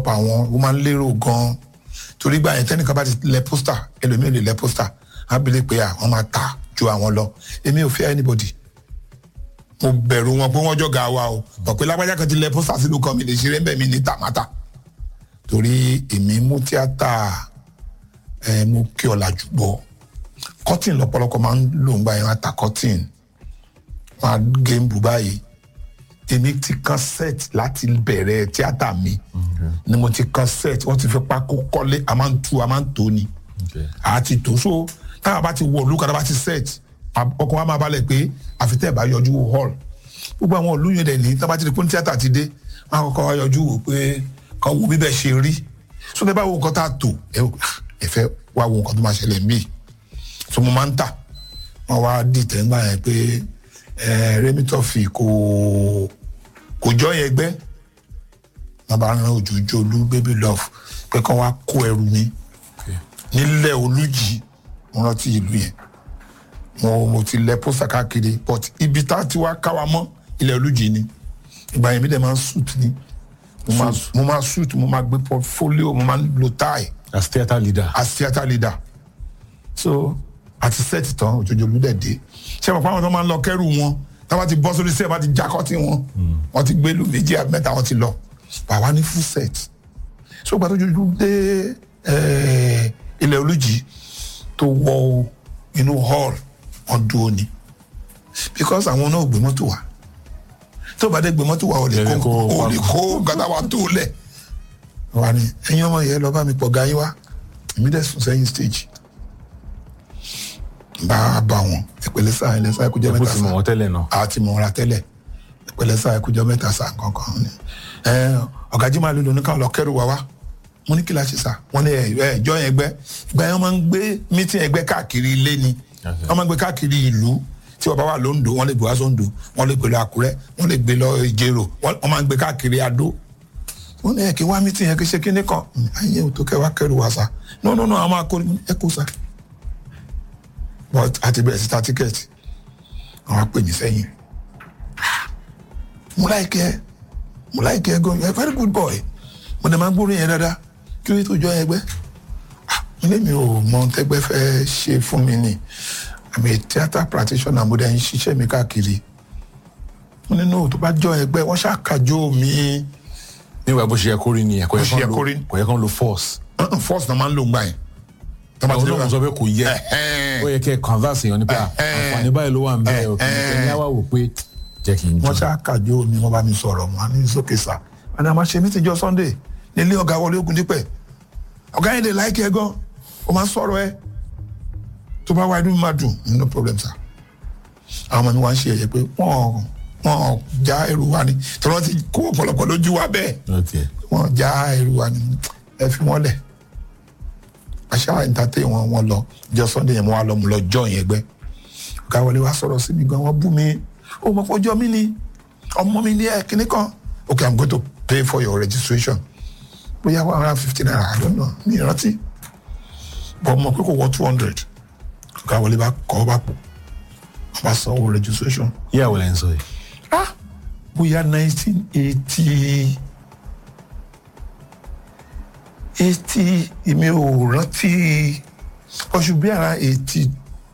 àwọn ó máa ń lérò gan torí gbà yẹn tẹ́nìkan bá ti lẹ pósítà ẹlòmíì ò lè lẹ pósítà á bèrè pé àwọn máa ta ju àwọn lọ èmi ò fẹ́ anybody mo bẹ̀rù wọn pé wọ́n jọ ga wa o bọ̀ pé lágbájá kan ti lẹ pósítà sínú kan mi lè ṣeré bẹ́ẹ̀ mi ní tàmátà torí èmi mú tíátà ẹ mú kí ọ̀làjú bọ̀ cotton lọ́pọ̀lọpọ̀ máa ń lò ń gbà yẹn wọ́n ta cotton wọ́n á gé ń bù báyìí èmi ti kan set láti bẹ̀rẹ̀ tíátà mi ni mo ti kan set wọ́n ti fi pákó kọ́lé a máa ń tu a máa ń tó ni a ti tó so táwọn bá ti wọ olú kadà bá ti set ọkàn wa máa balẹ̀ pé àfitẹ́ ẹ̀ bá yọjú wo hall gbogbo àwọn olú yẹn dẹ̀ ní táwọn bá ti di pé tíátà ti dé wọn á kọ́kọ́ wá yọjú wò pé kan wo bíbẹ̀ ṣe rí so tẹ́ bá wo nǹkan tá a tò ẹ fẹ́ wá wo nǹkan tó máa ṣẹlẹ̀ mí so mo máa ń tà wọ́n wá dìtẹ̀ ńgbà yẹn pé rẹ́mítọ́fì kò kò jọ yẹn gbẹ́ wọn bá rán òjòjò olú baby love pé kán wá kó ẹrù mi nílẹ̀ olújì mo rántí ìlú yẹn mo mo ti lẹ pósítà káàkiri but ibi tá a ti wá ká wa mọ́ ilẹ̀ olújì ni ìgbà yẹn mi dẹ̀ máa ń suit ni mo máa mo máa suit mo máa gbé portfolio mo máa lo tie as theatre leader. as theatre leader so àti set tán òjòjò olú dẹ̀ dé ṣé mo pa àwọn tó máa ń lọ kẹ́rù wọn táwọn ti bọ́ sórí sẹ́ẹ̀ bá ti jákọ́tì wọn wọ́n ti gbé lu méjì àbí mẹ́ta wọ́n ti lọ bàbá ní full set so gbàtọ́ jojú dé ilẹ̀ olùjì tó wọ inú hall wọn dúró ni because àwọn náà gbé mọ́tò wá tó bá dé gbé mọ́tò wá ò lè kó ò lè kó gàdá wa tó lẹ̀ wà ní ẹ̀yin ọmọ yẹn lọ bá mi pọ̀ ga yín wá èmi dẹ̀ sùn sẹ́yìn stage bá a bá wọn ìpele sáà ilẹ̀ sáà kújẹ́ mẹ́ta sáà ẹ̀kú ti mọ̀ wọ́n tẹ́lẹ̀ náà. a ti mọ̀ ọ́ra tẹ́lẹ̀ ìpele sáà kújẹ́ mẹ́ta sáà kankan ni ọ̀gá jimá ló lóní káwọn lọ kẹ́rù wá wá mo ní kí la ṣe sá wọn ní ẹjọ́ yẹn gbẹ́ ìgbà yẹn wọ́n máa ń gbé mítìn ẹgbẹ́ káàkiri ilé ni wọ́n máa ń gbé káàkiri ìlú tí ọba wà lóńdó wọ́n lè gbé wá sóńdó wọ́n lè gbé lọ àkúrẹ́ wọ́n lè gbé lọ ìjẹrò wọ́n máa ń gbé káàkiri adó wọ́n ní ẹ̀kí wá mítìn yẹn kí ṣe kíní kan ayé òtó kẹ́ wá kẹ́rù wá sá no no no àwọn máa kó ẹ kó sá but àti bẹ̀rẹ̀ sí ta tíkẹ́ẹ̀tì àwọn á pè mí sẹ́yìn mo láìkẹ́ mo láìkẹ́ gan you are a very good boy mo dẹ̀ máa ń gbórí yẹn dáadáa kí ló tó jọ ẹgbẹ́ ilé mi ò mọ tẹ́gbẹ́ fẹ́ ṣe fún mi ni àmì theatre practitioner mo dẹ̀ ń ṣiṣẹ́ mi káàkiri mo nínú tó bá jọ ẹgbẹ́ wọ́n ṣàkàjọ mi. nígbà bó ṣe yẹ kórìí nìyẹn kò Bó ṣe yẹ kó rí. yẹ kán lo force. force náà máa ń lò ń gbà yẹn. àwọn náà mo sọ pé kò yẹ ó yẹ kẹ́ converse èèyàn nípa àǹfààní báyìí ló wà ń bẹ́ẹ̀ òkè ẹni á wà wò pé jẹ́ kí n jọ. wọ́n ṣàkàjọ mi wọ́n bá mi sọ̀rọ̀ wọn ní sókè sá wọn ni a máa ṣe mítìn jọ sunday nílé ọ̀gá wọlé ogun dípẹ̀ ọ̀gá yẹn lè láìkẹ́ gan ó máa ń sọ̀rọ̀ ẹ tó bá wá inú mi máa dùn no problem sir àwọn ọmọ mi wá ń ṣe ẹ̀yẹ pé wọ́n wọ́n já ẹrù wa ni tí wọ́n ti kó ọ̀pọ̀lọpọ̀ lójú wa bẹ́ẹ̀ wọ́n já ẹrù wa ni ẹ fi wọ́n lẹ̀ àṣà ìtàtẹ́ wọn wọn lọ jọ sunday yẹn mo wá lọ mo lọ jọ yẹn gbẹ ọ̀gá wọlé wa sọ̀rọ̀ sí mi gan wọ́n bú mi ó mọ̀ pé ọjọ́ mi ni ọmọ mi ní ẹ̀ kíní kan okay i'm going to pay for your registration bóyá one hundred and fifty naira i don't know mi ìrántí but mo pé kò wọ two hundred ọ̀gá wọlé bá kọ́ bá pò wọ́n bá sanwó registration. yíyá wọlé ń sọ yìí. ah bóyá nineteen eighty eighty èmi ò rántí oṣù bí ara eighty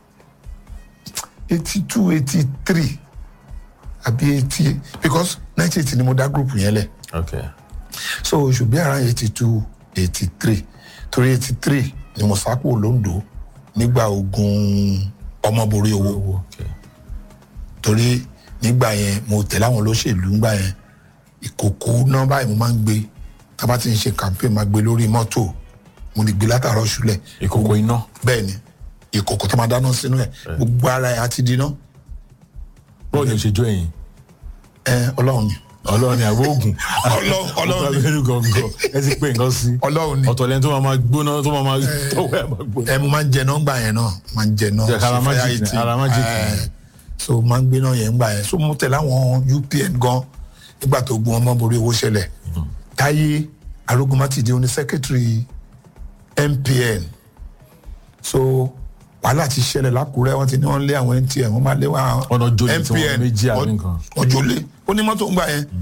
eighty two eighty three àbí eighty because nineteen eighty ni mo dá group yẹn lẹ̀ okay. so oṣù bí ara eighty two eighty three torí eighty three ni mo sápò londo nígbà ogun ọmọborí owó okay. torí nígbà yẹn mo tẹ̀lé àwọn olóṣèlú ńgbà yẹn ìkòkò náà báyìí mo máa ń gbé tábà tí ń ṣe campaign máa gbé lórí mọ́tò mo lè gbé látàárọ̀ ṣúlẹ̀ ìkòkò iná. bẹ́ẹ̀ ni ìkòkò tó máa dáná sínú ẹ̀ gbogbo ara ẹ̀ á ti dínà bọ́ọ̀ ni o ṣe jó ẹ̀yìn. ẹ ọlọ́run ni ọlọ́run ni àbó ògùn. Ọlọ́run- Ọlọ́run ni. ni. gọ̀ǹgọ̀ ẹ ti pé nǹkan sí. ọlọ́run ni ọ̀tọ̀ lẹ́ni tó máa ma gbóná tó máa ma tọ́wọ́ ẹ̀ máa gbóná. ẹ mo máa ń jẹ náà gbà yẹn náà máa ń jẹ náà Jẹ́ kára ṣe má fire jìkì- eating. ara má jìkì. Eh, so máa ń gbé náà yẹn gbà yẹn so mo tẹ̀lé àwọn UPN gan nígbà tó gun ọmọ borí owó ṣẹlẹ̀ táyé arógunmátìdé oní secretary MPN so wàhálà ti ṣẹlẹ̀ lákùrẹ́ wọ́n ti ní wọ́n lé àwọn NTN wọ́n máa lé wọn Ọ̀nà jolè tí wọ́n méjì àbí nǹkan. wọ́n jolè ó ní mọ́tò ń gbà yẹn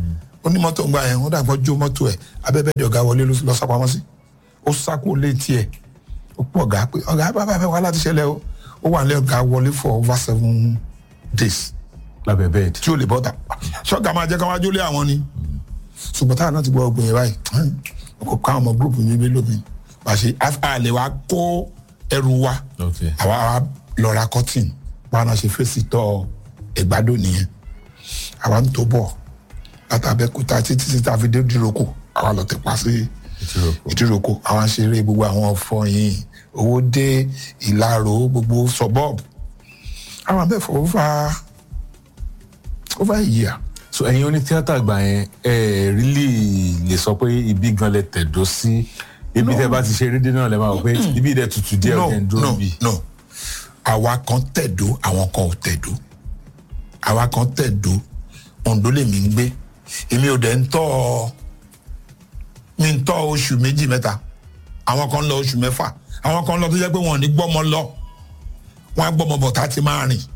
onímọ́tò ń gbà yẹn wọ́n dàgbọ́ jó mọ́tò ẹ̀ abẹ́bẹ́dẹ ọ̀gá wọlé lọ sápamọ́ sí ó sákò létí ẹ̀ ó pọ̀ ọ̀gá pé ọ̀gá bàbá fẹ́ wá láti ṣẹlẹ̀ o ó wà ní ọ̀gá wọlé for over seven days lábẹ́ bẹ́ẹ̀dì. tí ó lè bọ́ta ṣọ́gà máa jẹ́ ká wá jólé àwọn ni ṣùgbọ́n táwọn náà ti gbọ́ ọgbìn yẹn báyìí kò ká ọmọ gúrùpù mi bí lómi bá ṣe àlè wa kó ẹrù wa Okay. àwa wa lọ ra cotton bá náà ṣe fèsì tọ ẹgbàdo nìyẹn àwa ń tó bọ̀ látàbẹ́kúta títí títí àfi dé ìdíròkò àwa lọ tẹ̀ pa sí Ìdíròkò. ìdíròkò àwa ń ṣeré gbogbo àwọn ọ̀fọ̀yìn owó dé ìlàrò gbogbo suburb àwọn abẹ́fọ̀ over over a year so ẹ̀yin oní tíátà gbà yẹn ẹ ẹ̀ rílì lè sọ pé ibi gan lẹ tẹ̀dó sí ibi tẹ bá ti ṣe rédíò náà lẹ máa wọ pé ibi dẹ tutù díẹ̀ no ọ̀kẹ́ ń dúró no bí. no àwa kan tẹ̀dó àwọn kan ò tẹ̀dó àwa kan tẹ̀dó Oǹdó lèmi ń gbé èmi ò dẹ̀ ń tọ́ ọ mi ń tọ́ oṣù méjì mẹ́ta àwọn kan lọ oṣù mẹ́fà àwọn kan lọ tó jẹ́ pé wọn ò ní gbọ́mọ lọ wọn á gbọ́mọ bọ̀ tá a ti máa rìn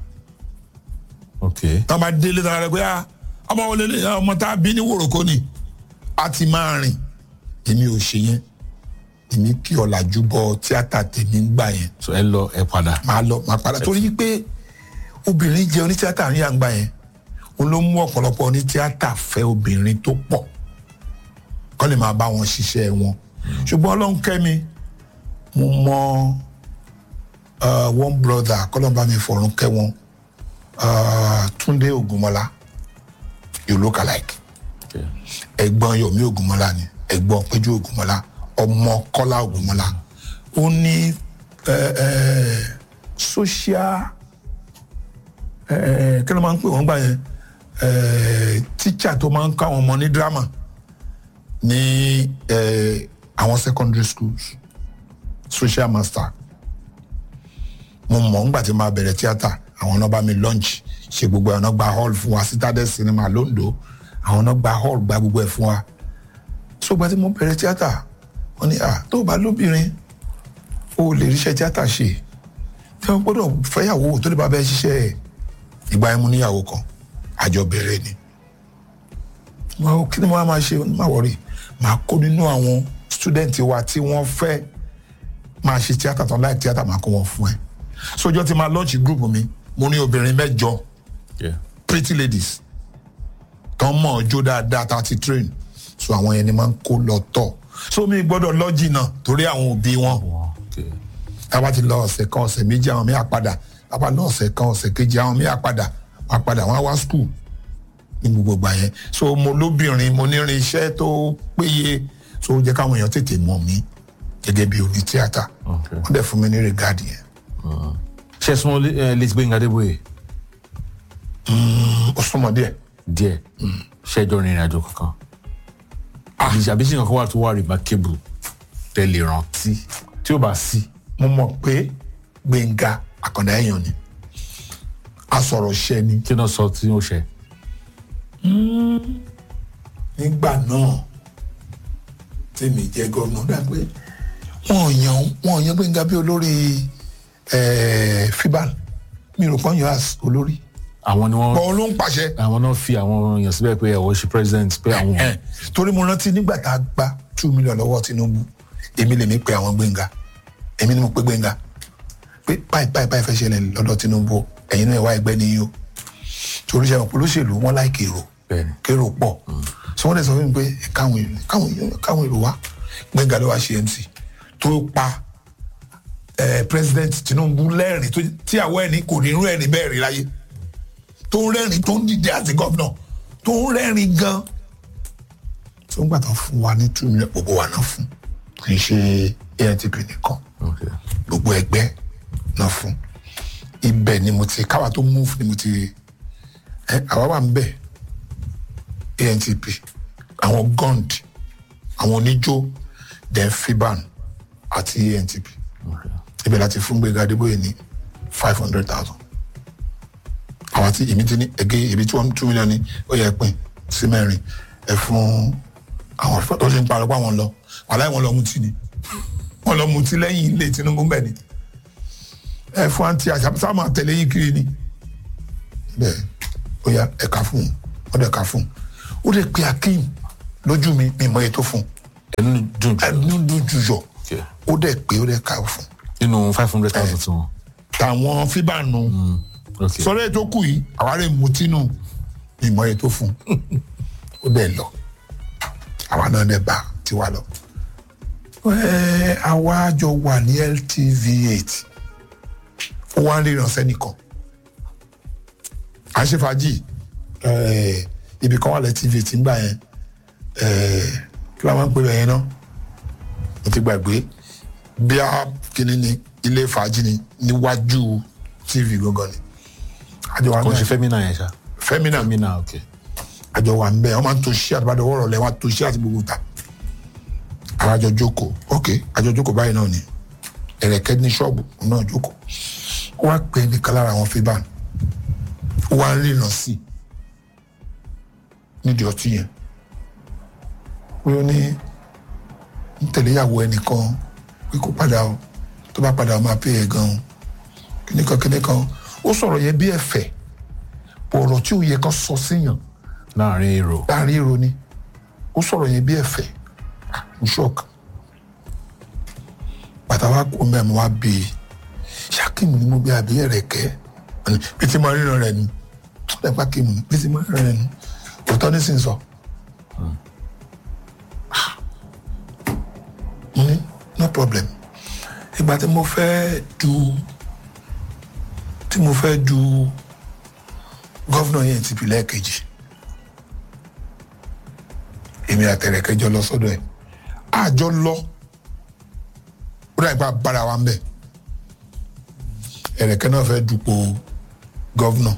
ok tá a bá délé tá a rẹ pé ah ọmọ wọlé lè ọmọ tá a bí ní wòròkó ni a ti máa rìn èmi ò ṣe yẹn èmi kí ọ̀làjú bọ tíátà tèmi ń gbà yẹn so ẹ lọ ẹ padà. máa lọ máa padà torí pé obìnrin jẹ onítíátà ní àgbà yẹn òun ló mú ọ̀pọ̀lọpọ̀ onítíátà fẹ́ obìnrin tó pọ̀ kọ́ lè máa bá wọn ṣiṣẹ́ wọn ṣùgbọ́n ọlọ́run kẹ́mi mo mọ uh, one brother kọ́lọ́n bá mi fọ̀run kẹ́ wọn uh, Túndé Ògúnmọ́lá you look alike Okay. ẹ̀gbọ́n Yomi Ògúnmọ́lá ni ẹ̀gbọ́n Péjú Ògúnmọ́lá ọmọ Kọ́lá Ògúnmọ́lá ó ní ẹ, ẹ, social ẹ, ẹ, kí ló máa ń pè wọ́n gbà yẹn ẹ, teacher tó máa ń kọ́ àwọn ọmọ ní drama ní ẹ, àwọn secondary schools social master mo mọ̀ ńgbà tí máa bẹ̀rẹ̀ tíátà àwọn náà bá mi lunch ṣe gbogbo àwọn náà gba hall fún wa citadel cinema londo àwọn náà gba hall gba gbogbo ẹ̀ fún wa so gba tí mo bẹ̀rẹ̀ tíátà wọ́n ní à tó o bá lóbìnrin o ò lè ríṣẹ́ tíátà ṣe tí wọ́n gbọ́dọ̀ fẹ́yàwó tó lè bá bẹ́ẹ̀ ṣiṣẹ́ ẹ̀ ìgbà yẹn mo níyàwó kan àjọ bẹ̀rẹ̀ ni wọn kí ni wọn á máa ṣe má wọrí máa kó nínú àwọn student wa tí wọ́n fẹ́ máa ṣe tíátà tán láì tíátà máa kó wọn fún ẹ sójọ́ ti máa launch group mi mo ní obìnrin mẹ́jọ Yeah. pretty ladies tán mọ̀ ọ́ jó dáadáa tá a ti train so àwọn yẹn ni máa ń kó lọ tọ̀ so mi gbọ́dọ̀ lọ jìnnà torí àwọn òbí wọn Okay. tá bá ti lọ ọ̀sẹ̀ kan ọ̀sẹ̀ méjì àwọn míì á padà tá bá lọ ọ̀sẹ̀ kan ọ̀sẹ̀ kejì àwọn míì á padà wọ́n á padà wọ́n á wá school ní gbogbo ìgbà yẹn so mo lóbìnrin mo nírin iṣẹ́ tó péye so ó jẹ́ káwọn èèyàn tètè mọ̀ mí gẹ́gẹ́ bí oní tíátà Okay. wọ́n dẹ̀ fún mi ní rìgáàdì yẹn ṣe súnmọ́ Lizzy Gbénga Adébóyè ó súnmọ́ díẹ̀ díẹ̀ ṣẹjọ rìnrìn àjò kankan àbí sí nǹkan wà tó wà remarkable tẹ̀lé rántí tí ó bá sí. mo mọ̀ pé Gbénga àkàndá èèyàn ni asọ̀rọ̀ ṣẹ ni kí náà sọ tí ó ṣe. nígbà náà tèmi jẹ́ gómìnà dá pé wọ́n yan wọ́n yan Gbénga bí olórí eh, fiban mi rò pọ́n yan as olórí àwọn ni wọ́n bọ́ọ̀ ló ń pàṣẹ. àwọn náà fi àwọn èèyàn síbẹ̀ pé ẹ̀wọ̀ ṣe president pé àwọn. Eh, torí mo rántí nígbà tá a gba two million lọ́wọ́ Tinubu èmi lèmi pe àwọn Gbénga èmi ni mo pe Gbénga pé báyìí báyìí báyìí fẹ́ ṣẹlẹ̀ lọ́dọ̀ Tinubu ẹ̀yin náà wá ẹgbẹ́ nìyí o torí ṣe àwọn olóṣèlú wọn láì kérò Bẹ́ẹ̀ni. kérò pọ̀ sọ wọ́n dẹ̀ sọ fún mi pé ẹ káwọn èrò káwọn èrò káwọn èrò wá Gbénga ló wá ṣe MC tó pa eh, president Tinubu lẹ́rìn tó- tí àwọ̀ ẹni kò ní irú ẹni bẹ́ẹ̀ rí láyé tó ń rẹ́rìn tó ń dìde àti gọ́vnà tó ń rẹ́rìn gan tó ń gbà tán fún wa ní two million gbogbo wa náà fún kì í ṣe ANTP nìkan Okay. gbogbo ẹgbẹ́ náà fún ibẹ̀ ni mo ti káwa tó move ni mo ti ẹ àwa wà ń bẹ̀ ANTP àwọn gond àwọn oníjó then fiban àti ANTP Okay. ibẹ̀ láti fún Gbénga Adébóyè ní five hundred thousand àwọn tí èmi ti ní ẹgẹ èmi tí wọ́n two million ní ó yẹ pín sí mẹ́rin ẹ fún àwọn tó ṣe ń parọ́ pé àwọn lọ wàhálà wọn lọ mutí ni wọn lọ mutí lẹ́yìn ilé Tinubu bẹ́ẹ̀ ni ẹ fún àǹtí àṣàbísà máa tẹ̀lé yín kiri ni bẹ́ẹ̀ ó yá ẹ̀ka fún un wọ́n dẹ̀ ka fún un ó lè pe akeem lójú mi mi mọ èyí tó fún ẹnu dùn jù ẹnu lójú yọ Okay. ó dẹ̀ pé ó dẹ̀ ká fún nínú five hundred thousand tí wọn. tàwọn fíbànù ok sọ̀rọ̀ èyí tó kù yìí àwa rẹ̀ mutí nù mi mọ èyí tó fún ó dẹ̀ lọ àwa náà dẹ̀ bá tiwa lọ. Ẹ, àwa jọ wà ní LTV eight ó wá ń ríran sẹ́nìkan à ń ṣe fàájì ẹ, ibì kan wà lẹ́ TV tí ń gbà yẹn ẹ, kí ló máa ń pè bẹ́ẹ̀ yẹn náà mo ti gbàgbé bí a kìíní ni ilé fàájì ni níwájú TV gangan ni àjọ wa kò ń ṣe ń bẹ fẹ́mínà yẹn ṣá fẹ́mínà fẹ́mínà ok àjọ wa ń bẹ wọ́n máa ń to ṣí àtibádọ́ wọ́rọ̀ lẹ́ wọ́n á to ṣí àti gbogbo ta àwọn àjọ jókòó ok àjọ jókòó báyìí náà ni ẹ̀rẹ̀kẹ́ ní ṣọ́ọ̀bù náà jókòó ó wá pè é nìkan lára àwọn fíbàn ó wá ń rìnà sí i nídìí ọtí yẹn pé ó ní ń tẹ̀lé ìyàwó ẹnìkan pé kó padà o tó bá padà ó máa pè é gan-an kíníkan kíníkan ó sọ̀rọ̀ yẹn bí ẹ̀fẹ̀ ọ̀rọ̀ tí ò yẹ kán sọ síyàn láàrin èrò láàrin èrò ni ó sọ̀rọ̀ yẹn bí ẹ̀fẹ̀ ń ṣọ́ọ̀kì bàtà wa kó mẹ́ mo wá bí i ṣákìmù ni mo bí àbí ẹ̀rẹ̀kẹ́ bí ti máa ríran rẹ̀ nu lẹ́pà kìmù ni bí ti máa ríran rẹ̀ nu òótọ́ ní sì ń sọ. mo ní no problem ìgbà tí mo fẹ́ du tí mo fẹ́ du gọ́vnà yẹn ti pìlẹ̀ kejì èmi àtẹ̀rẹ̀kẹ́ jọ lọ sọ́dọ̀ ẹ̀ àjọ lọ ó dà nípa bára wa ń bẹ̀ ẹ̀rẹ̀kẹ́ náà fẹ́ dupò gọ́vnà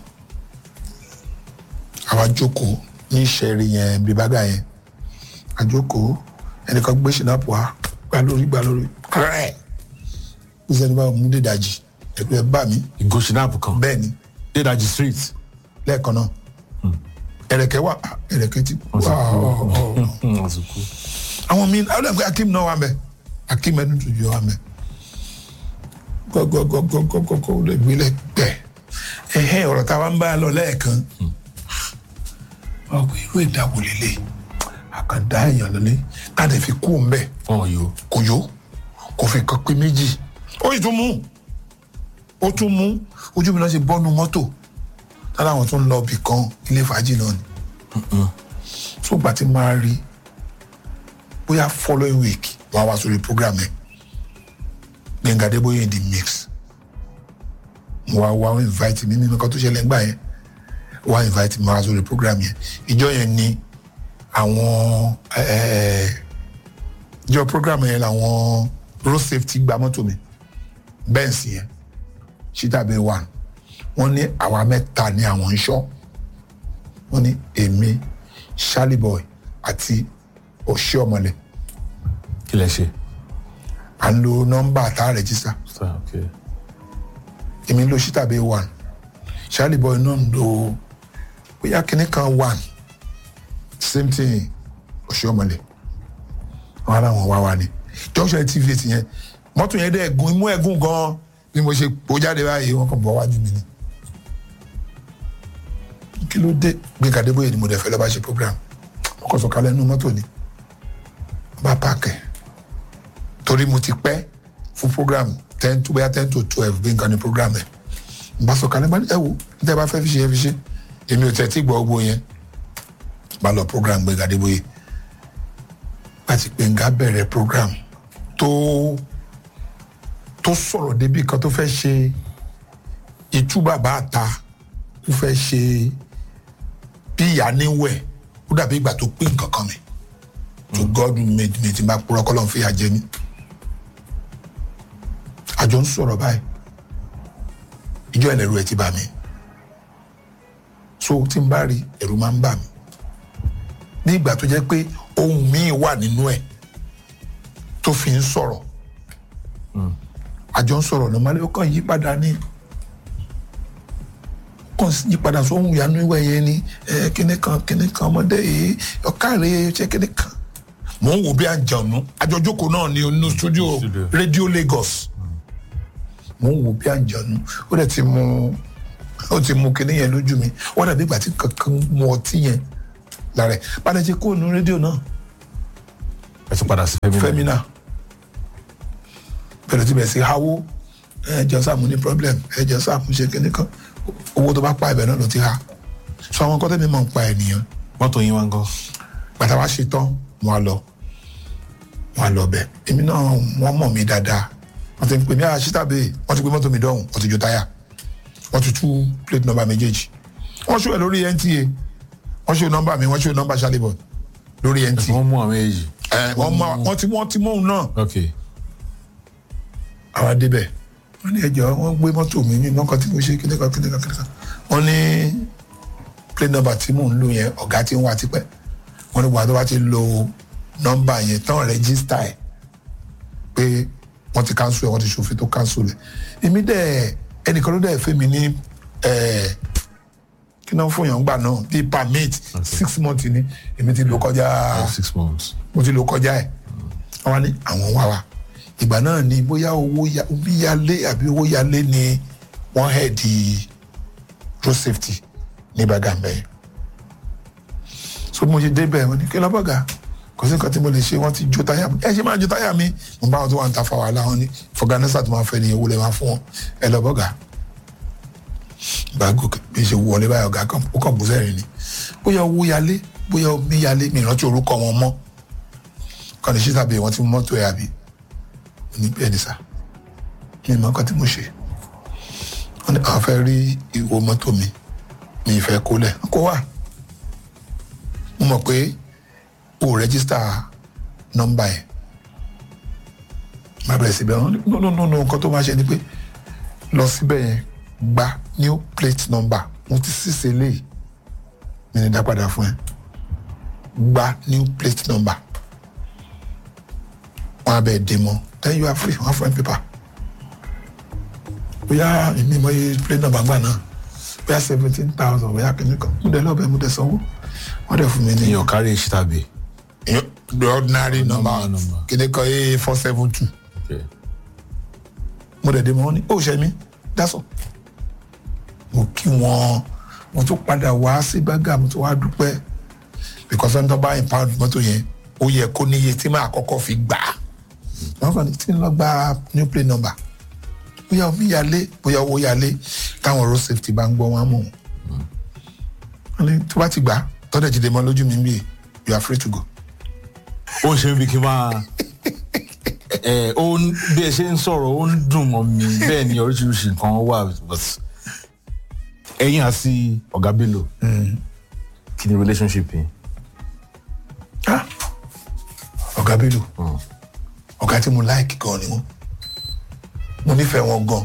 àwa jókòó ní ìṣẹ̀rí yẹn bíbágà yẹn àjókòó ẹnìkan gbé ṣìnàpù wa gbà lórí gbà lórí kẹrẹ ní sẹ́ni bá mú dídàjì ẹ̀rù ẹ̀ bà mí ìgò ṣìnàpù kan bẹ́ẹ̀ ni dédàjì street lẹ́ẹ̀kan náà ẹ̀rẹ̀kẹ́ wà ẹ̀rẹ̀kẹ́ ti wà ọ̀ ọ̀ wọ́n ti kú àwọn míín àwọn ẹgbẹ akim náà wà mẹ akim ẹni tó jọ wà mẹ gọgọgọgọgọgọ ó lè gbélé gbẹ ẹhẹ ọ̀rọ̀ táwa ń bá a lọ lẹ́ẹ̀kan ọgbẹ irú ìdáwó lélẹ̀ àkàndá èèyàn lọlé káàdé fi kú ń bẹ wọn yóò kò yó kò fi kan pé méjì ó yìí tún mú ó tún mú ojú mi náà ṣe bọ́nu mọ́tò tára àwọn tó ń lọ ibì kan ilé fàájì náà ni tó gbà tí máa rí bóyá following week wàá wá sórí program ẹ Gbẹ̀ngà Adébóyè in the mix mo wá wá wọ́n invite mi nínú kan tó ṣẹlẹ̀ ńgbà yẹn wá invite mi wá sórí program yẹn ìjọ yẹn ni àwọn eh, ìjọ program yẹn làwọn road safety gba mọ́tò mi Benz yẹn ṣítàbí one wọ́n ní àwa mẹ́ta ní àwọn ń ṣọ́ wọ́n ní èmi Charlie boy àti òṣì ọmọlẹ kí lẹ ṣe à ń lo nọ́mbà tá a rẹjísítà Sir, okay. èmi ń lo ṣítàbí one Charlie boy náà ń lo bóyá kinní kan one same thing òṣì ọmọlẹ wọn ara wọn wá wá ni junction tv ti yẹn mọ́tò yẹn dẹ́ ẹ̀gún imú ẹ̀gún gan bí mo ṣe pò jáde báyìí wọn kàn bọ́ wájú mi ni kí ló dé Gbénga Adébóyè ni mo dẹ̀ fẹ́ lọ́ọ́ bá ṣe program mo kàn sọ̀kalẹ̀ nínú mọ́tò ni bá pààkẹ́ torí mo ti pẹ́ fún program ten to bóyá ten to twelve Gbénga ní program ẹ̀ n bá sọ̀kalẹ̀ bá ní ẹ wo ní tẹ́ bá fẹ́ fi ṣe ẹ fi ṣe èmi ò tẹ̀ tí gbọ́ gbogbo yẹn bá lọ program Gbénga Adébóyè láti Gbénga bẹ̀rẹ̀ program tó tó sọ̀rọ̀ débi kan tó fẹ́ ṣe ìtú bàbá àta ó fẹ́ ṣe bí ìyá níwẹ̀ ó dàbí ìgbà tó pín nǹkan kan mi to God made me ti máa purọ́ kọ́ lọ́n fi àjẹ mi àjọ ń sọ̀rọ̀ báyìí ìjọ ẹlẹ́rú ẹ ti bà mí so tí n bá rí ẹ̀rù máa ń bà mí ní ìgbà tó jẹ́ pé ohun míì wà nínú ẹ̀ tó fi ń sọ̀rọ̀ àjọ ń sọ̀rọ̀ lọ́mọdé ó kàn yí padà ní kàn yí padà sóhun ìyanu ìwẹ̀ yẹn ni ẹ kíní kan kíní kan ọmọdé yìí ọ̀kàrẹ̀ ṣe kíní kan. mò ń wò bí àjànú àjọjókòó náà ní inú studio Studio. Radio Lagos mò ń wò bí àjànú ó dẹ̀ ti mú ó ti mú kíní yẹn lójú mi wọ́n dàbí ìgbà tí kankan mu ọtí yẹn lára ẹ̀ padà ṣe kó nu rédíò náà ẹ tún padà sí fẹ́mi náà. fẹ́mínà bẹ̀rẹ̀ tí bẹ̀ sí háwó ẹ̀jẹ̀ sáàmù ní problem ẹ̀jẹ̀ sáàmù ṣe kíní kan owó tó bá pa ibẹ̀ náà ló ti ha sọ àwọn kọ́tẹ́ mi máa ń pa ènìyàn mọ́tò yín wá ń kọ́. bàtà wá ṣe tán wọn á lọ wọn á lọ bẹ̀ èmi náà wọ́n mọ̀ mí dáadáa wọ́n ti ń pè mí àṣìtàbí wọ́n ti gbé mọ́tò mi dọ̀hùn wọ́n ti jó táyà wọ́n ti tú plate number méjèèjì wọ́n ṣó ẹ̀ lórí NTA wọ́n ṣó nọ́mbà mi wọ́n ṣó nọ́mbà Charlie lórí NTA wọ́n mú àwọn èyí. ẹ̀ wọ́n mọ wọ́n ti wọ́n ti mọ̀ òun náà ok àwa débẹ̀ wọ́n ní ẹjọ́ wọ́n gbé mọ́tò mi ní nǹkan tí mo ṣe kíní kan kíní kan kíní kan wọ́n ní plate number tí mò ń lò yẹn ọ̀gá tí ń wá tipẹ́ wọ́n ní wàá tó bá ti lo nọ́mbà yẹn tán rẹ́gísítà ẹ̀ pé wọ́n ti cancel ẹ̀ wọ́n ti ṣòfin tó cancel ẹ̀ èmi dẹ̀ ẹnìkan ló dẹ̀ fẹ́ mi ní ẹ̀ kí náà fún yàn gbà náà bíi permit six months ni èmi ti lò kọjá six months. mo ti lò kọjá ẹ̀ wọ́n wá ní àwọn wá wa ìgbà náà ni bóyá owó ya- omi yálé àbí owó yálé ni wọ́n head di road safety ní Bàgàmbẹ́ so mo ṣe débẹ̀ wọ́n ní kí lọ́bọ̀gà kò sí nǹkan tí mo lè ṣe wọ́n ti jó táyà mi ẹ ṣe máa jó táyà mi mo bá wọn tó wà ń ta fa wàhálà wọn ní fọgànẹ́sà tó máa fẹ́ ni owó lè máa fún wọn ẹ lọ́bọ̀gà gbàgbọ́ bí ṣe wọlé báyọ̀ ọ̀gá kan ó kàn bú sẹ́rìn ni bóyá owó yálé bóyá omi yálé mi ìrántí orúkọ wọn mọ́ kọ́ni ṣí tàbí wọ́n ti mú mọ́tò ẹ̀ àbí ní bẹ́ẹ̀ ni sà ní ìmọ̀ kan tí mo ṣe wọ́n ní àwọn fẹ́ rí ìwo mọ́tò mi mi ìfẹ́ kólẹ̀ kó wà mo mọ̀ pé o rẹ́gísítà nọ́mbà ẹ̀ má bẹ̀rẹ̀ síbẹ̀ wọ́n ní no no no no nǹkan tó máa ṣe ni pé lọ síbẹ̀ yẹn gba new plate number mo ti ṣíṣe léyìí mi ní dá padà fún ẹ gba new plate number wọn abẹ dè mọ then you are free wọn fún ẹ pépà bóyá èmi mọ iye plate number gbà náà bóyá seventeen thousand bóyá kìíní kan mo dẹ lọ́bẹ̀ mo dẹ sanwó wọ́n dẹ̀ fún mi ní èèyàn kárí èsì tàbí. the ordinary number number. kìíní kan a four seven two Okay. mo dẹ̀ dé mọ́ ní ó ṣe mí dásọ̀ mo kí wọn mo tún padà wá sí bágà mo tún wá dúpẹ́ because ẹni tó bá impound mọ́tò yẹn ó yẹ kó níye tí máa kọ́kọ́ fi gbà á wọ́n kàn ní tí ń lọ gba new plate number bóyá omi yalé bóyá owó yalé táwọn road safety bá ń gbọ́ wọn á mọ̀ wọ́n ní tó bá ti gbà á tọ́jà jìde mọ́ lójú mi bí you are free to go. ó ń ṣe bí kí n máa ẹ ó ń bí ẹ ṣe ń sọ̀rọ̀ ó ń dùn mọ́ mi bẹ́ẹ̀ ni oríṣiríṣi nǹkan wà but ẹ̀yin àti ọ̀gá Bello kí ni relationship yín. Ah, ọ̀gá Bello ọ̀gá tí mo láìkì gan ni wọ́n mo nífẹ̀ẹ́ wọn gan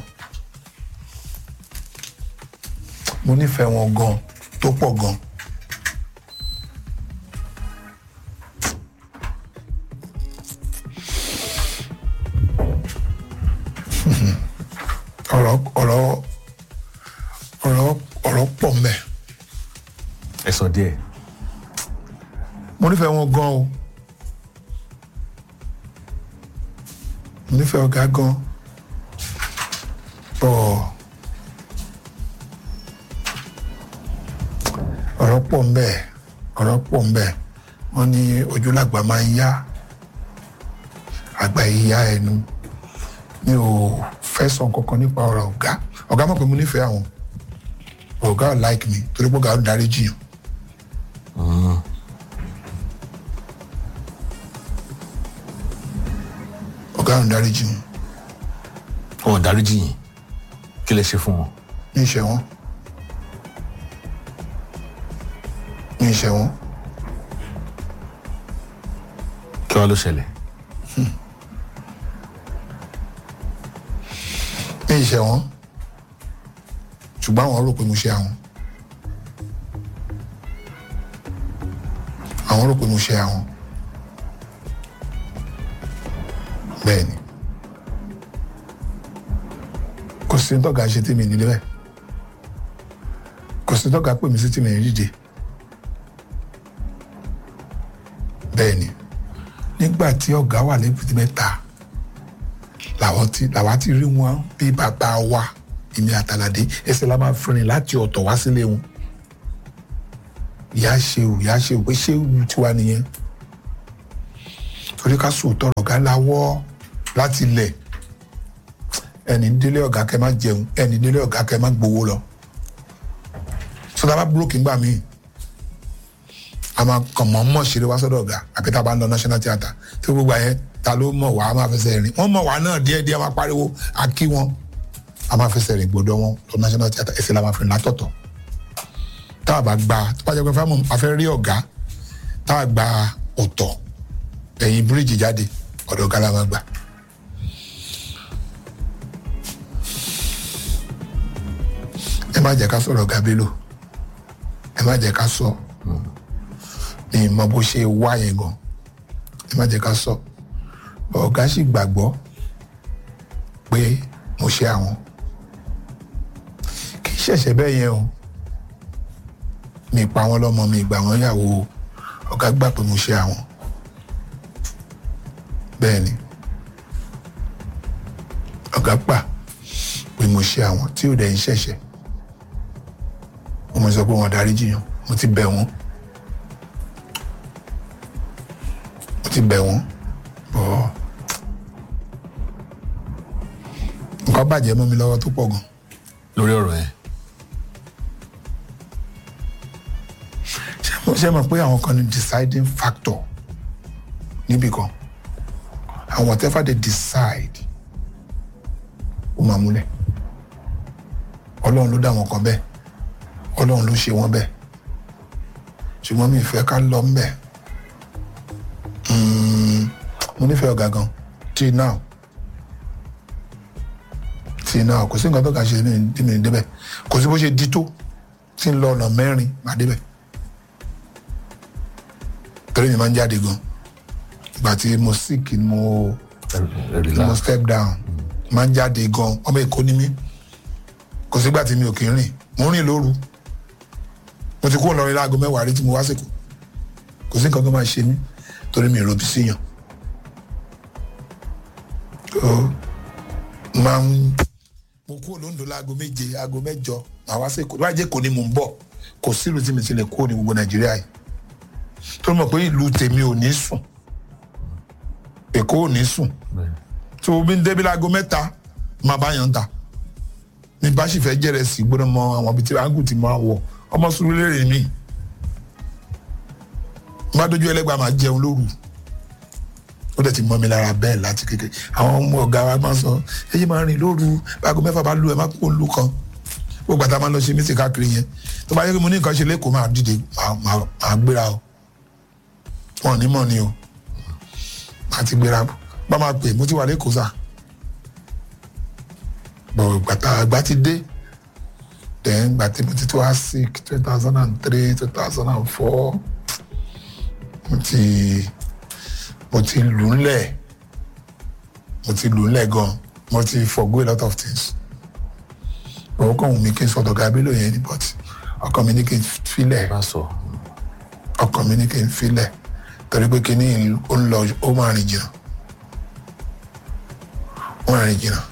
mo nífẹ̀ẹ́ wọn gan tó pọ̀ gan ọ̀rọ̀ ọ̀rọ̀ ọ̀rọ̀ ọ̀rọ̀ pọ̀ mẹ́ ẹ sọ díẹ̀. mo nífẹ̀ẹ́ wọn gan o mo nífẹ̀ẹ́ ọ̀gá gan bọ̀ ọ̀rọ̀ pọ̀ ń bẹ ọ̀rọ̀ pọ̀ ń bẹ wọ́n ní ojúlàgbà máa ń yá àgbà ìyá ẹnu mi ò fẹ́ sọ kankan nípa ọ̀rọ̀ ọ̀gá ọ̀gá mọ̀ pé mo nífẹ̀ẹ́ àwọn ọ̀gá ò like mi torí pé ọ̀gá ò dárí jiyàn. ọ̀gá ò dárí jiyàn wọn ò dáríjì yín kí lẹ ṣe fún wọn. ní ìṣẹ́ wọn ní ìṣẹ́ wọn kí wàá ló ṣẹlẹ̀. ní ìṣẹ́ wọn ṣùgbọ́n àwọn rò pé mo ṣe àwọn àwọn rò pé mo ṣe àwọn bẹ́ẹ̀ ni kò sí tọ́gà ṣe tí mi nílé bẹ́ẹ̀ kò sí tọ́gà pè mí sí tí mi rí dìde bẹ́ẹ̀ ni nígbà tí ọ̀gá wà lẹ́bùtì mẹ́ta làwọn ti làwa ti rí wọn bí bàbá wa èmi àtàlàdé ẹsẹ̀ la máa fìrìn láti ọ̀tọ̀ wá sílé wọn ìyá ṣeun ìyá ṣeun pé ṣéun tiwa nìyẹn torí ká sòótọ́ ọ̀gá lawọ́ láti ilẹ̀ ẹni délé ọ̀gá kẹ́ má jẹun ẹni délé ọ̀gá kẹ́ má gbowó lọ sọdá bá búrókì ńgbà míì a máa kàn mọ́ mọ́ ṣeré wá sọ́dọ̀ ọ̀gá àbí tá a bá ń lọ national theatre tí gbogbo àyẹn ta ló mọ̀ wá a máa fẹsẹ̀ rìn wọ́n mọ̀ wá náà díẹ̀ díẹ̀ máa pariwo a kí wọn a máa fẹsẹ̀ rìn gbọ́dọ̀ wọn lọ national theatre ẹsẹ̀ la máa fi rìn látọ̀tọ̀ tá a bá gba tó bá jẹ́ pé fáwọn afẹ́ rí ọ̀gá tá a gba ọ̀tọ̀ ẹ̀yìn bíríìjì jáde ọ̀dọ̀ ọ̀gá la máa gbà. ẹ má jẹ́ ká sọ̀rọ̀ ọ̀gá Bello ẹ má jẹ́ ká sọ ní ìmọ̀ bó ṣe wá yẹn gan ẹ má jẹ́ ká sọ ọ̀gá sì gbàgbọ́ pé mo ṣe àwọn kì í ṣẹ̀ṣẹ̀ bẹ́ẹ̀ yẹn o mi pa wọn lọ́mọ mi gbà wọ́n yàwó ọ̀gá gbà pé mo ṣe àwọn bẹ́ẹ̀ ni ọ̀gá gbà pé mo ṣe àwọn tí ò dẹ̀ ń ṣẹ̀ṣẹ̀ mo sọ pé wọn darí jiyàn mo ti bẹ̀ wọ́n mo ti bẹ̀ wọ́n bọ́ nǹkan bàjẹ́ mọ́ mi lọ́wọ́ tó pọ̀ gan lórí ọ̀rọ̀ yẹn ṣé mo ṣe mọ̀ pé àwọn kan ní deciding factor níbì kan and whatever they decide ó máa múlẹ̀ ọlọ́run ló dá wọn kan bẹ́ẹ̀ ọlọ́run ló ṣe wọ́n bẹ́ẹ̀ ṣùgbọ́n mi ì fẹ́ ká lọ ń bẹ̀ mo nífẹ̀ẹ́ ọ̀gá gan till now till now kò sí nǹkan tó kà ṣe ní mi débẹ̀ kò sí bó ṣe di tó tí ń lọ ọ̀nà mẹ́rin má débẹ̀ torí mi máa ń jáde gan ìgbà tí mo sick ni mo ni mo step down máa ń jáde gan ọmọ èkó ni mí kò sígbà tí mi ò kì í rìn mo ń rìn lóru mo ti kúrò lọ́rin láago mẹ́wàá rí tí mo wá sèkó kò sí nǹkan tó máa ṣe mí torí mi ò robi síyàn ó máa ń mo kúrò lóńdó láago méje aago mẹ́jọ màá wá sèkó láì jẹ́ kò ní mò ń bọ̀ kò sílùú tí mi ti lè kúrò ní gbogbo nàìjíríà yìí tó mọ̀ pé ìlú tèmi ò ní sùn èkó ò ní sùn tó o bí ń débi láago mẹ́ta máa bá yàn ta ní bá sì fẹ́ jẹ́rẹ̀ sí gbọ́dọ̀ mọ àwọn ibi tí ágùn ti máa wọ̀ ọmọ sùúrù lérè mi bá dojú ẹlẹ́gbàá máa jẹun lóru ó dẹ̀ ti mọ́ mi lára bẹ́ẹ̀ láti kékeré àwọn ọmọ ọ̀gá wa máa sọ èyí máa rìn lóru aago mẹ́fà bá lu ẹ̀ má kó lu kan gbogbo àtàwọn máa lọ ṣe mísì káàkiri yẹn tó bá yẹ kí mo ní nǹkan ṣe lẹ́kọ̀ọ́ máa dìde máa gbéra o wọn ò ní mọ̀ ni o máa ti gbéra bá máa pè mo ti wà lẹ́kọ̀ọ́ sà bọ̀ gbàtà àgbà ti dé then gbàtí mo ti tó wá sick two thousand and three two thousand and four mo ti mo ti lù ú lẹ̀ mo ti lù ú lẹ̀ gan mo ti forgo a lot of things òun kàn wù mí kí n sọ̀tọ̀ Bello yẹn ni but ọkàn mi ní kí n filẹ̀ bá sọ ọkàn mi ní kí n filẹ̀ torí pé kíní ó ń lọ ó máa rìn jìnnà ó máa rìn jìnnà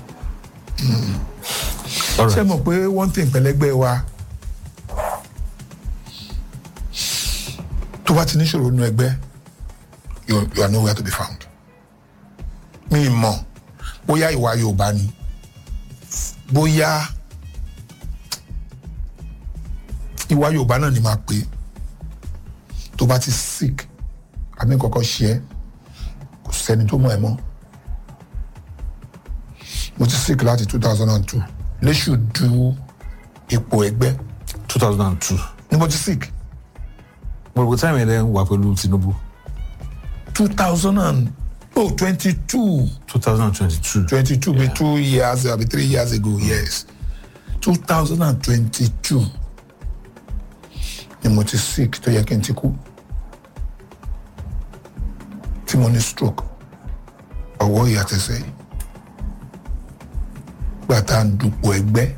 ṣé mọ̀ pé one thing pẹ̀lẹ́gbẹ́ wa tó bá ti níṣòro nínú ẹgbẹ́ you you are nowhere to be found mi mọ̀ bóyá ìwà Yorùbá ni bóyá ìwà Yorùbá náà ni máa pè tó bá ti sick àmì kọ̀ọ̀kan ṣe é kò sẹ́ni tó mọ̀ ẹ́ mọ́ mo ti sick láti two thousand and two léṣù du ipò ẹgbẹ́ two thousand and two ni mo ti sick mo rò pé táìmù yẹn wà pẹ̀lú Tinubu two thousand and oh twenty two two thousand and twenty-two twenty two be two years abi three years ago yes two thousand and twenty two ni mo ti sick tó yẹ kí n ti kú tí mo ní stroke ọwọ́ ìyàtẹ̀sẹ̀ yìí gbà tá à ń dupò ẹgbẹ́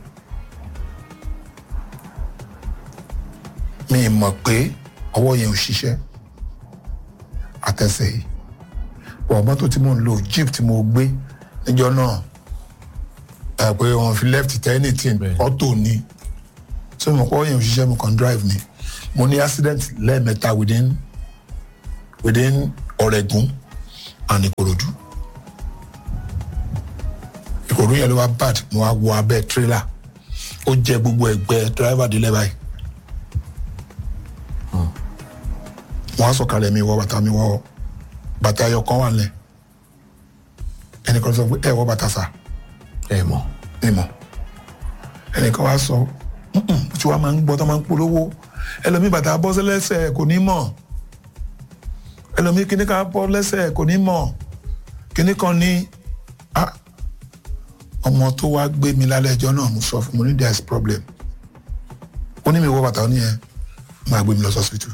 mi mọ̀ pé ọwọ́ yẹn ò ṣiṣẹ́ àtẹ̀sẹ̀ yìí wọ́n mọ́tò tí mo ń lo jeep tí mo gbé níjọ́ náà ẹ̀ pé wọ́n fi left tẹ́ anything Bẹ́ẹ̀. auto ni tí mo kọ́ yẹn ò ṣiṣẹ́ mo kàn drive ni mo ní accident lẹ́ẹ̀mẹ́ta within within ọ̀rẹ́gun and ìkòròdú ìkòròdú yẹn ló wá bad mo wá wọ abẹ́ trailer ó jẹ gbogbo ẹgbẹ́ driver délẹ̀ báyìí mo wá sọ̀kalẹ̀ mi wọ bàtà mi wọ bàtà ẹyọ kan wà lẹ̀ ẹnìkan sọ pé ẹ wọ bàtà sà ẹ mọ̀ mi mọ̀ ẹnìkan wá sọ "Mm-mm, tí wàá máa ń gbọ́ tó máa ń polówó ẹlòmíì bàtà bọ́ sí lẹ́sẹ̀ kò ní mọ̀ ẹlòmíì kíní kan bọ́ lẹ́sẹ̀ kò ní mọ̀ kíní kan ní ah, ọmọ tó wá gbé mi lálẹ́ ẹjọ́ náà mo sọ fún mo ní there is problem ó ní mi wọ bàtà ó ní yẹn máa gbé mi lọ sọ́sìpìtì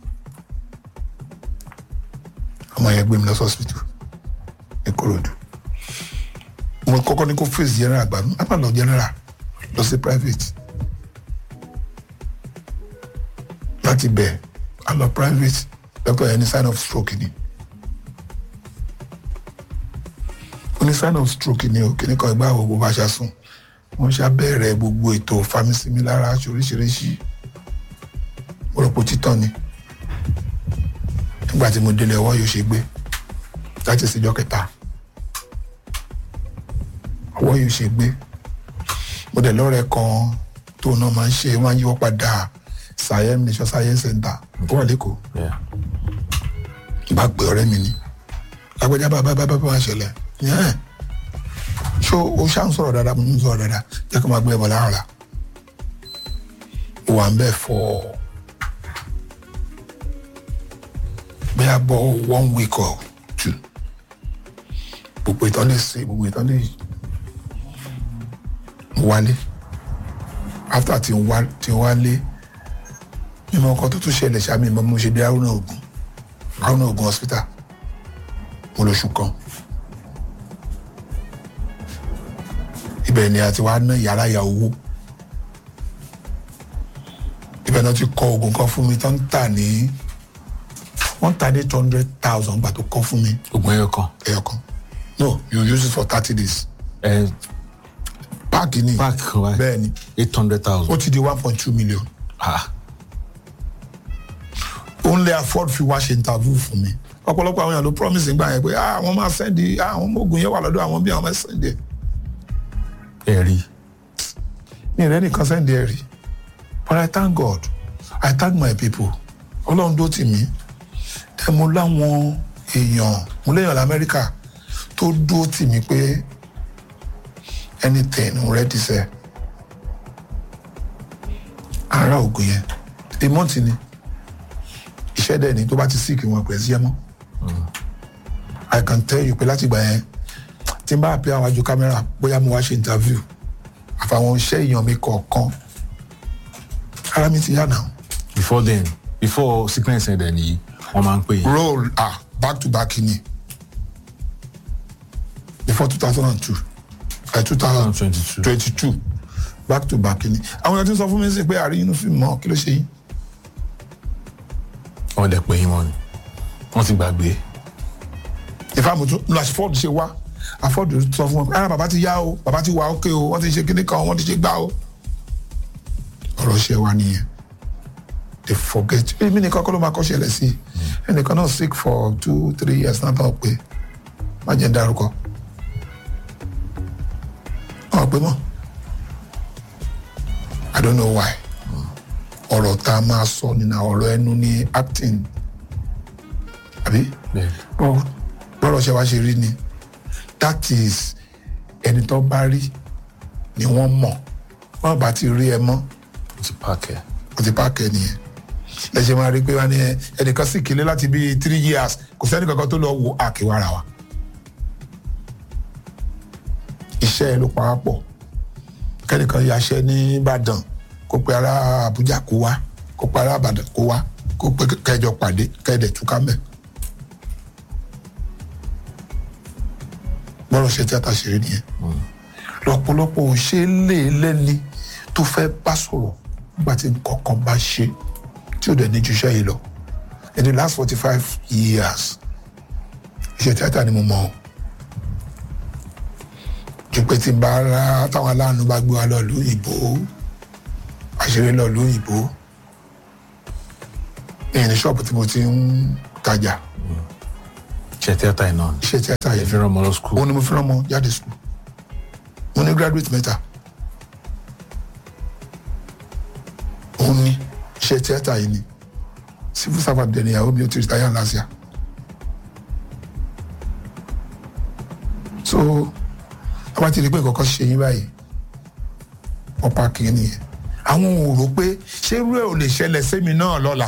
ọmọ yẹn gbé mi lọ sọ́sìpìtì ní Kòròdú mo kọ́kọ́ ní kó face general àgbà mi má lọ general lọ sí private láti bẹ̀ a lọ private doctor yẹn ní sign of stroke ni ó ní sign of stroke ni o kìnnì kan ìgbà wo bó bá ṣe sùn wọ́n ṣe abẹ́rẹ́ gbogbo ètò famisimi lára aṣọ oríṣiríṣi mo rò pé títàn ni nígbà tí mo délé ọwọ́ yóò ṣe gbé láti ṣèjọ́ kẹta ọwọ́ yóò ṣe gbé mo dẹ̀ lọ́rẹ̀ẹ́ kan tó náà máa ń ṣe máa ń yíwọ́ padà sayem nation science center tó wà lẹ́kọ̀ọ́ Yeah. bá pè ọ̀rẹ́ mi ni lágbájá bàbá bàbá bá máa ṣẹlẹ̀ yẹn ṣó o ṣá ń sọ̀rọ̀ dáadáa mo ń sọ̀rọ̀ dáadáa jẹ́ kó máa gbé ẹbọ láàrọ̀ la wà ń bẹ̀ fọ́ bóyá bọ́ one week or two gbogbo ìtàn lè ṣe gbogbo ìtàn lè wálé after tí n wá tí n wálé mímọ nǹkan tó tún ṣẹlẹ̀ ṣáà mi mọ mo ṣe dé Haruna Ogun Haruna Ogun hospital mo lóṣù kan ibẹ̀ ni a ti wá ná yàrá ya owó ibẹ̀ náà ti kọ oògùn kan fún mi tó ń tà ní wọ́n tà ní eight hundred thousand gbà tó kọ́ fún mi ogun ẹyọ kan ẹyọ kan no you use it for thirty days ẹ páàkì ni páàkì kan wáyé bẹ́ẹ̀ ni eight hundred ó thousand ti di one point two million ah òun lè afford fi wá ṣe interview fún mi ọ̀pọ̀lọpọ̀ àwọn èèyàn ló promise nígbà yẹn pé ah àwọn máa sẹ́ndì ah àwọn ọmọ ogun yẹn wà lọ́dọ̀ àwọn bí àwọn máa sẹ́ndì ẹ̀ ẹ rí mi rẹ́ nìkan sẹ́ndì ẹ̀ rí but I thank God I thank my people ọlọ́run dó tì mí ẹ mo láwọn èèyàn mo léèyàn lamẹ́ríkà tó dó tì mí pé anything mo ready sẹ́ ara ogun yẹn a month ni iṣẹ́ dẹ̀ ni tó bá ti sick wọn pẹ̀ sí ẹ mọ́ I can tell you pé láti gbà yẹn tí n bá pè àwọn àjò kámẹ́rà bóyá mo wá ṣe interview àfàwọn iṣẹ́ èèyàn mi kọ̀ọ̀kan ara mi ti yá náà before then before sickness ẹ̀ dẹ̀ nìyí wọ́n máa ń pè yín roll ah back to back ni before two thousand and two two thousand 2022 twenty two back to back ni àwọn èèyàn ti sọ fún mi sí pé àrí inú fíìmù mọ́ kí ló ṣe yín wọ́n dẹ̀ pè yín mọ́ ni wọ́n ti gbàgbé ìfàmù tún lọ́sí fọ́ọ̀dù ṣe wá àfọ́ọ̀dù sọ fún wọn pé ah bàbá ti yá o bàbá ti wà ókè o wọ́n ti ṣe kíní kan wọ́n ti ṣe gbá o ọ̀rọ̀ ṣe wa nìyẹn they forget èmi nìkan kọ́ ló máa kọ́ ṣẹlẹ̀ sí ẹnìkan náà sick for two three years náà tán pé má jẹ́ ń dárúkọ ọ̀ pé mọ́ I don't know why ọ̀rọ̀ tá a máa sọ nínú ọ̀rọ̀ ẹnu ní acting àbí bẹ́ẹ̀ bọ́- bọ́rọ̀ ṣe wá ṣe rí ni that is ẹni tó bá rí ni wọ́n mọ̀ wọ́n bá ti rí ẹ mọ́ wọ́n ti pààkẹ́ kò ti páàkì nìyẹn ẹ ṣe máa rí pé wọ́n ní ẹ ẹnìkan sì kílé láti bíi three years kò sẹ́ni kankan tó lọ wo àkèwára wa iṣẹ́ ẹ ló pa á pọ̀ kẹ́nìkan yaṣẹ́ ní Ìbàdàn kó pe ará Àbújá kó wá kó pe ará Ìbàdàn kó wá kó pe kẹjọ pàdé kẹ́ẹ̀dẹ̀ túká mẹ́. bọ́rọ̀ ṣe tíátà ṣeré nìyẹn lọ́pọ̀lọpọ̀ ò ṣe é lé lẹ́ni tó fẹ́ bá sọ̀rọ̀ nígbà tí nǹkan kan bá ṣe tí ò dẹ̀ ní ju iṣẹ́ yìí lọ in the last forty five years iṣẹ́ tíátà ni mo mọ̀ ọ́ ju pé tí n bá rá táwọn aláàánú bá gbé wa lọ lóyìnbó àṣírí lọ lóyìnbó ní ní ṣọ́ọ̀bù tí mo ti ń tajà ṣe tíátà yìí náà iṣẹ́ tíátà ẹ yẹn fi rán ọmọ lọ skul òun ni mo fi rán ọmọ jáde sùkúl mo ní graduate mẹ́ta òun ni iṣẹ́ tíátà yìí ni civil servant dẹ̀ níyàwó mi ó ti retire last year so a bá ti rí pé nǹkan kan ṣe yín báyìí wọ́n pa kìí nìyẹn àwọn ò rò pé ṣé irú ẹ̀ ò lè ṣẹlẹ̀ sẹ́mi náà lọ́la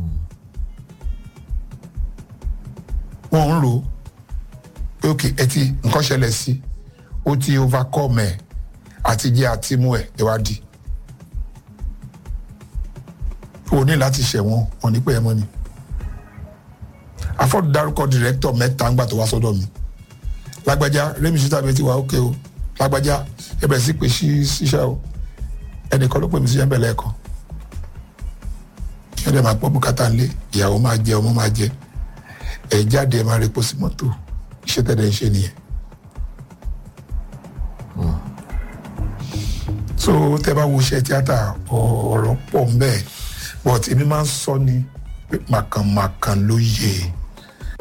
wọ́n ń rò ó pé ok ẹ ti nǹkan ṣẹlẹ̀ sí ó ti overcome ẹ̀ àti jẹ́ àti mú ẹ̀ ìwádìí o ní láti ṣẹ̀wọ̀n wọn ní pé ẹ mọ́ ni afọ́dù dárúkọ dìrẹ́tọ̀ mẹ́ta ńgbà tó wá sọ́dọ̀ mi lágbájá rémi ṣíta bẹ́ẹ̀ ti wà ókè o lágbájá ẹ bẹ̀rẹ̀ sí pé sí ṣíṣẹ́ o ẹnìkan ló pè mí sí ẹ̀ńbẹ̀ lẹ́ẹ̀kan kí ẹ̀dẹ̀ máa pọ̀ bùkátà ńlé ìyàwó máa jẹ ọmọ máa jẹ ẹ̀ jáde ẹ̀ máa repo sí mọ́tò iṣẹ́ tẹ̀lé ń ṣe nìyẹn. so tẹ bá wo iṣẹ́ tíátà ọ̀rọ̀ pọ̀ ń bẹ́ẹ̀ but èmi máa ń sọ ni pé màkànmákàn ló yẹ